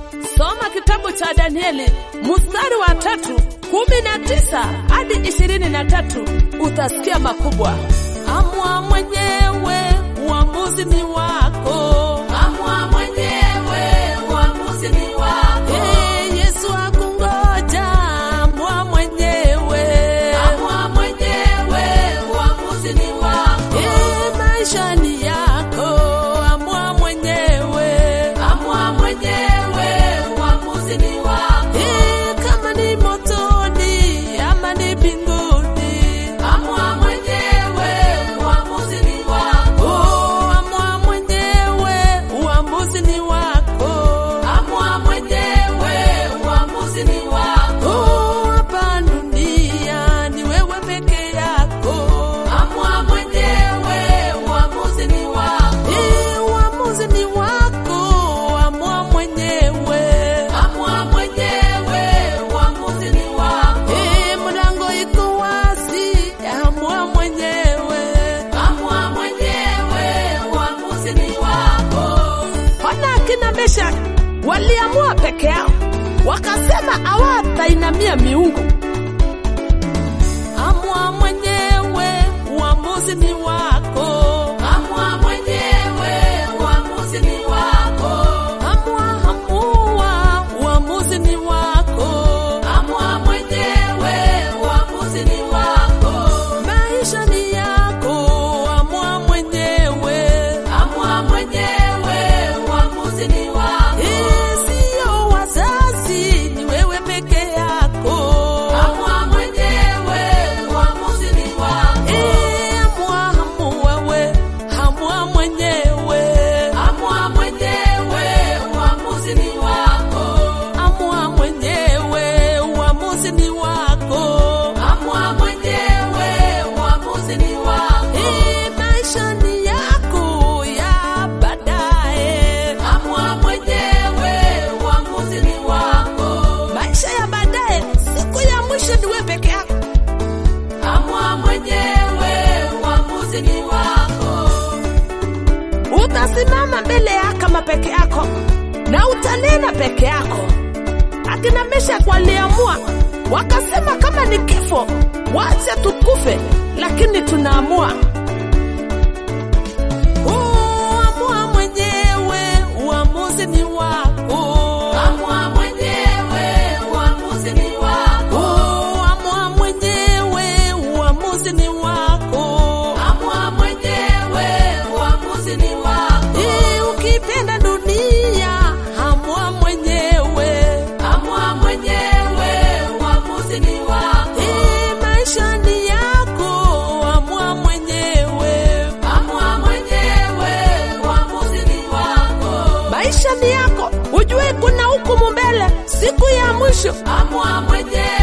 Soma kitabu cha Danieli mstari wa tatu kumi na tisa hadi ishirini na tatu utasikia makubwa. Amua mwenyewe, uamuzi ni wako. Amua mwenyewe, uamuzi ni wako. Hey, Yesu akungoja, amua mwenyewe. Amua mwenyewe, uamuzi ni wako. Hey, maisha ni yako, amua mwenyewe. Amua mwenyewe, uamuzi ni wako. Hey, kama ni motoni ama ni mbinguni. Amua mwenyewe, uamuzi ni wako. Oh, amua mwenyewe, uamuzi ni wako. Amua mwenyewe, uamuzi ni wako. Oh, hapa dunia ni wewe peke yako. Amua mwenyewe, uamuzi ni wako. Eh, uamuzi ni wako, amua mwenyewe. Amua mwenyewe, uamuzi ni wako. Eh, mlango iko wazi, amua mwenyewe. Amua mwenyewe, uamuzi ni wako. Ona akina Meshaki waliamua peke yao, wakasema hawatainamia miungu. Amua mwenyewe, uamuzi ni wako. Amua mwenyewe, uamuzi ni wako. Amua, amua, uamuzi ni wako. Amua mwenyewe, uamuzi ni wako. Maisha ni yako, amua mwenyewe. Amua mwenyewe, uamuzi ni wako. Eh, Sio wazazi, ni wewe peke yako. Amua mwenyewe, uamuzi ni wako. Eh, amua, amua we, amua mwenyewe. Amua mwenyewe, uamuzi ni wako. Amua mwenyewe, uamuzi ni wako. Amua mwenyewe, uamuzi ni wako. Eh, maisha ni yako ya baadaye. Amua mwenyewe, uamuzi ni wako. Maisha ya baadaye, siku ya mwisho ni wewe peke yako. Amua mwenyewe, uamuzi ni wako. Utasimama mbele ya kama peke yako na utanena peke yako. Akina Meshaki waliamua wakasema, kama ni kifo wacha tukufe, lakini tunaamua Oh, amua mwenyewe, uamuzi ni wako. Amua mwenyewe, uamuzi ni wako. Oh, amua mwenyewe, uamuzi ni wako. Amua mwenyewe, uamuzi ni wako. Eh, ukipenda dunia, amua mwenyewe. Amua mwenyewe, uamuzi ni wako. Eh, maisha ni yako, amua mwenyewe. Amua mwenyewe, uamuzi ni wako. Maisha ni yako, ujue kuna hukumu mbele, siku ya mwisho. Amua mwenyewe,